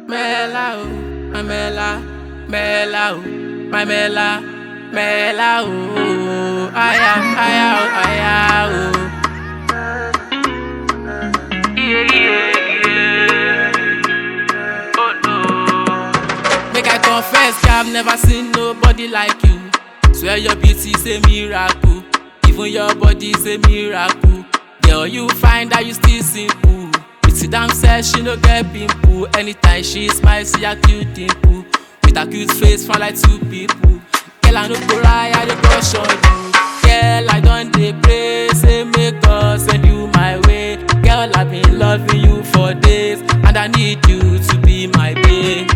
Mela, oh, my Mela, Mela, oh, my Mela, Mela, oh, aya, aya, oh, aya, oh. Yeah, yeah, yeah. Oh no. Make I confess, girl, I've never seen nobody like you. Swear your beauty is a miracle, even your body is a miracle. Girl, you find that you still simple. Sit down, says she no get pimple. Anytime she smiles, see a cute dimple. With a cute face, from like two people. Girl, I no go lie, I dey crush on you. Girl, I don dey pray, say make God send you my way. Girl, I've been loving you for days, and I need you to be my babe.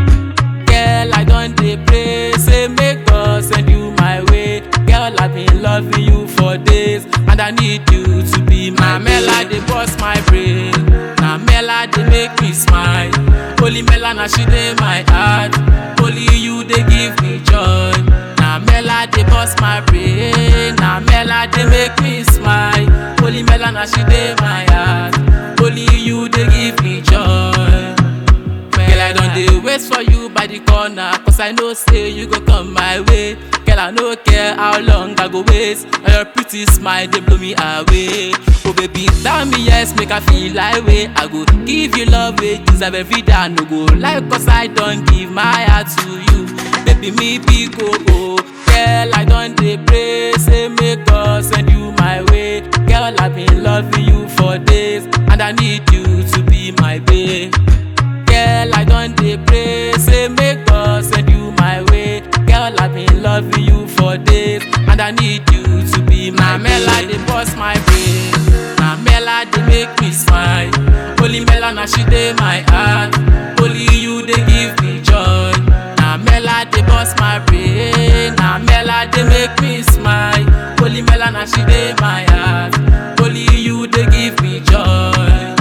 Girl, I don dey pray, say make God send you my way. Girl, I've been loving you for days, and I need you to be my Mela, dey bust my brain. Na Mela dey make me smile. Holy Mela, na she dey my heart. Only you dey give me joy. Na Mela dey bust my brain. Na Mela dey make me smile. Holy Mela, na she dey my heart. Only you dey give me joy. Girl, I don dey wait for you by the corner Cause I know say you go come my way Girl, I no care how long I go wait Na your pretty smile dey blow me away Oh baby, tell me yes, make I feel like way I go give you love wey deserve every day I no go lie cause I don give my heart to you Baby, me be go oh Girl, I don dey pray say make God send you my way Girl, I've been loving you for days And I need you to be my babe Girl, I don dey pray, say make God send you my way. Girl, I've been loving you for days, and I need you to be my Mela. Dey bust my brain, na Mela dey make me smile. Holy Mela, na she dey my heart. Only you dey give me joy. Na Mela dey bust my brain, na Mela dey make me smile. Holy Mela, na she dey my heart. Only you dey give me joy.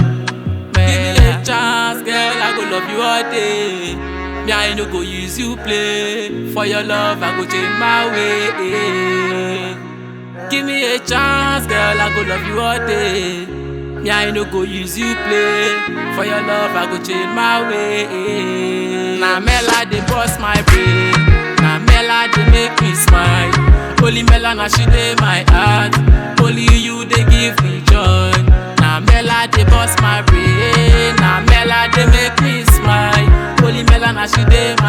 Give me a chance, girl, I go love you all day. Me, I no go use you play. For your love, I go change my way. Give me a chance, girl, I go love you all day. Me, I no go use you play. For your love, I go change my way. Na Mela dey bust my brain. Na Mela dey make me smile. Holy Mela, na she dey my heart. Only you dey give me joy. Na Mela dey bust my brain. Na Mela dey make me smile. Holy Mela, na she dey